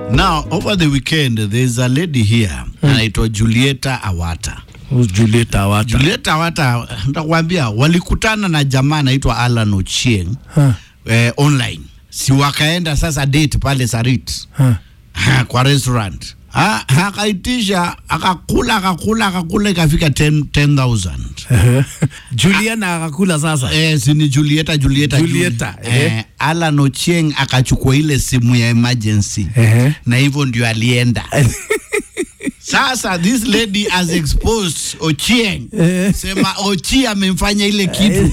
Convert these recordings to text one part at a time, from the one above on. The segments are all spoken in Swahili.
Now, over the weekend, there's a lady here anaitwa Julieta Awata. Who's Julieta Awata? Julieta Awata, nitakwambia walikutana na jamaa anaitwa Alan Ochieng Huh. eh, online, si wakaenda sasa date pale Sarit Huh. ha, kwa restaurant ha, akaitisha akakula akakula akakula ikafika 10 10,000 Juliana akakula sasa. Eh, si ni Julieta Julieta Julieta, Juli. eh, Alan Ochieng akachukua ile simu ya emergency Ehe. na hivyo ndio alienda sasa this lady has exposed Ochieng Eh. sema Ochi amemfanya ile kitu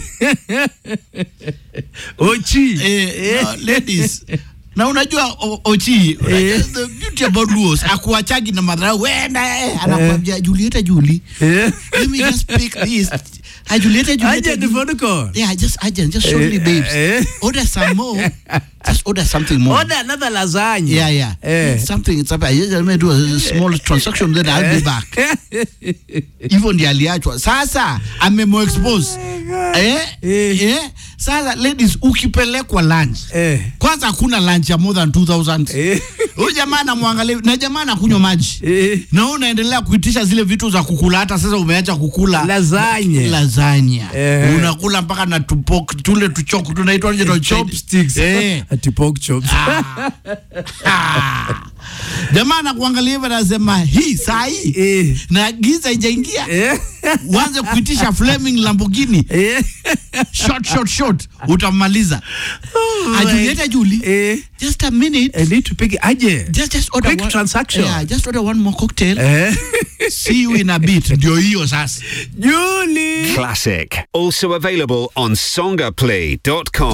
Ochi. eh, no, ladies na unajua o, Ochi unajua, the beauty about Luos akuachagi na madharau wenda eh, anakwambia Julieta Juli Eh. let me just pick this Ah, Julieta Julieta Aje Juli. phone call. Yeah, just agent, just show me, Eh, babes. eh. Order some more. just order something more. Order another lasagna. Yeah, yeah. Eh. Something. It's up. I just let me do a small transaction, then I'll be back. Hivyo ndiye aliachwa. Sasa amemo expose. Eh? Eh. Eh? Sasa ladies, ukipelekwa lunch Eh. kwanza hakuna lunch ya more than 2000 Eh. huyu jamaa anamwangalia na jamaa anakunywa maji Eh. na wewe unaendelea kuitisha zile vitu za kukula hata sasa umeacha kukula Lasagna. lasagna Eh. unakula mpaka na tupok tule tuchok tunaitwa nje na Chopsticks. eh Ati pork chops. Ah. jamaa anakuangalia hivyo anasema hii saa hii Eh. na giza ijaingia Eh. uanze kuitisha Fleming Lamborghini Eh. short short short utamaliza Oh ajulieta juli Eh. just a minute I need to pick aje. just just order Quick one, transaction. yeah, just order one more cocktail Eh. see you in a bit ndio hiyo sasa Julie. Classic. Also available on songaplay.com.